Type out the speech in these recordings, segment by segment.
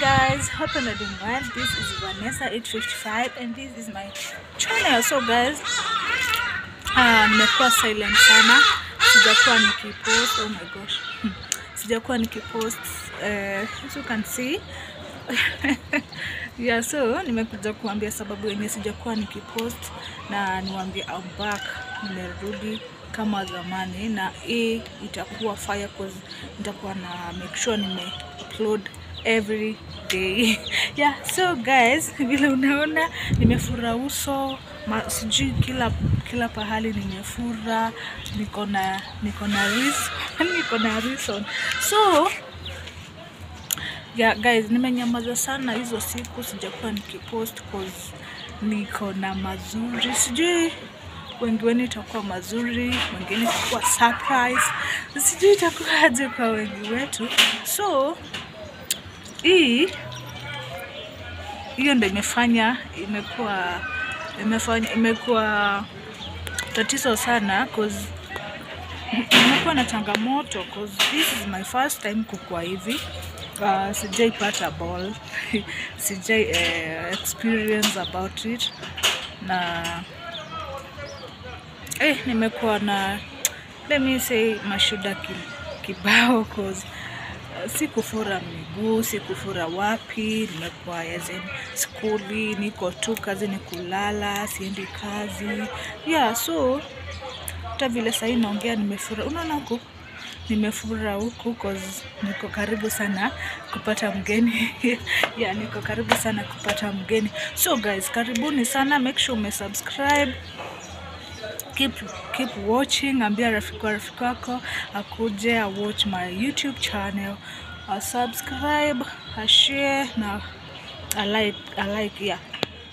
guys, hope you're doing well. This is Vanessa 855 and this is my channel. So guys, uh, nimekuwa silent sana, sijakuwa nikipost. Oh my gosh, Hmm. sijakuwa nikipost uh, as you can see yeah, so nimekuja kuambia sababu yenye sijakuwa nikipost na niwaambie I'm back, nimerudi kama zamani, na hii itakuwa fire cause nitakuwa na make sure nime upload every day yeah, so guys, vile unaona nimefura uso ma, sijui kila kila pahali nimefura, niko na niko na reason niko na reason so yeah, guys, nimenyamaza sana hizo siku, sijakuwa nikipost cause niko na mazuri, sijui wengi wenu itakuwa mazuri, wengine itakuwa surprise, sijui itakuwa aje kwa wengi wetu. So hii hiyo ndo imefanya imekuwa imefanya imekuwa tatizo sana cause imekuwa na changamoto cause this is my first time kukua hivi. Uh, sijaipata ball sijai uh, experience about it na eh, nimekuwa na let me say mashuda ki, kibao cause uh, sikufura miguu sikufura wapi nimekuwa as in skuli niko tu kazi ni kulala siendi kazi yeah so hata vile sahii naongea nimefura unaona huku nimefura huku cause niko karibu sana kupata mgeni yeah, niko karibu sana kupata mgeni so guys karibuni sana make sure umesubscribe keep keep watching ambia rafiki wa rafiki wako akuje a watch my youtube channel a subscribe a share na a like, a like yeah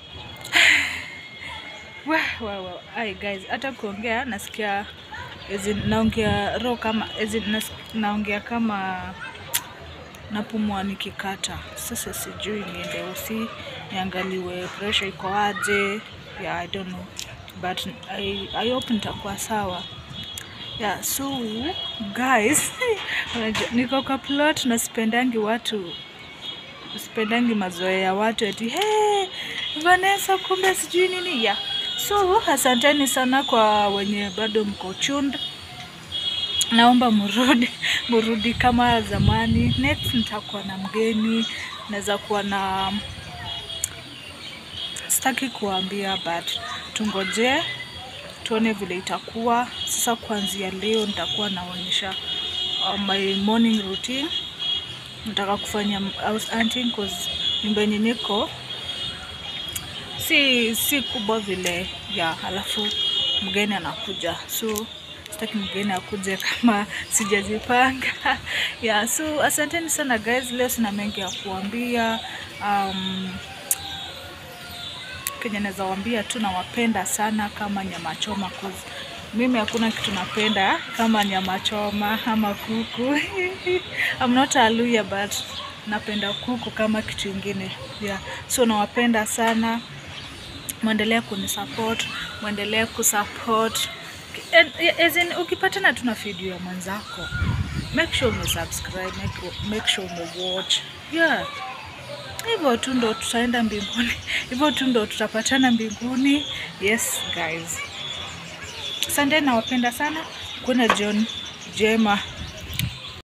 Wah, wah, wah. Ai guys, hata kuongea nasikia as in, naongea roho kama as in, nas, naongea kama napumua nikikata. Sasa sijui niende usi niangaliwe pressure iko aje. Yeah, I don't know but I, I hope nitakuwa sawa. Yeah, so guys, unajua, niko kwa plot na sipendangi watu sipendangi mazoea ya watu eti hey, Vanessa kumbe sijui nini yeah. So asanteni sana kwa wenye bado mko tuned. Naomba murudi murudi kama zamani. Next nitakuwa na mgeni, naweza kuwa na sitaki kuambia but tungojee tuone vile itakuwa. Sasa kuanzia leo nitakuwa naonyesha uh, my morning routine. Nataka kufanya house hunting cause nyumba yenye niko si si kubwa vile ya alafu mgeni anakuja so sitaki mgeni akuje kama sijajipanga yeah, so asanteni sana guys leo sina mengi ya kuambia um, kenye naweza waambia tu nawapenda sana kama nyama choma cause mimi hakuna kitu napenda kama nyama choma ama kuku I'm not a Luya but napenda kuku kama kitu ingine yeah. so nawapenda sana mwendelee kunisupport mwendelee kusupport And, as in, ukipatana tu na video ya mwenzako make sure umesubscribe make, make sure umewatch yeah hivyo tu ndo tutaenda mbinguni hivyo tu ndo tutapatana mbinguni yes guys asante nawapenda sana kuna john jema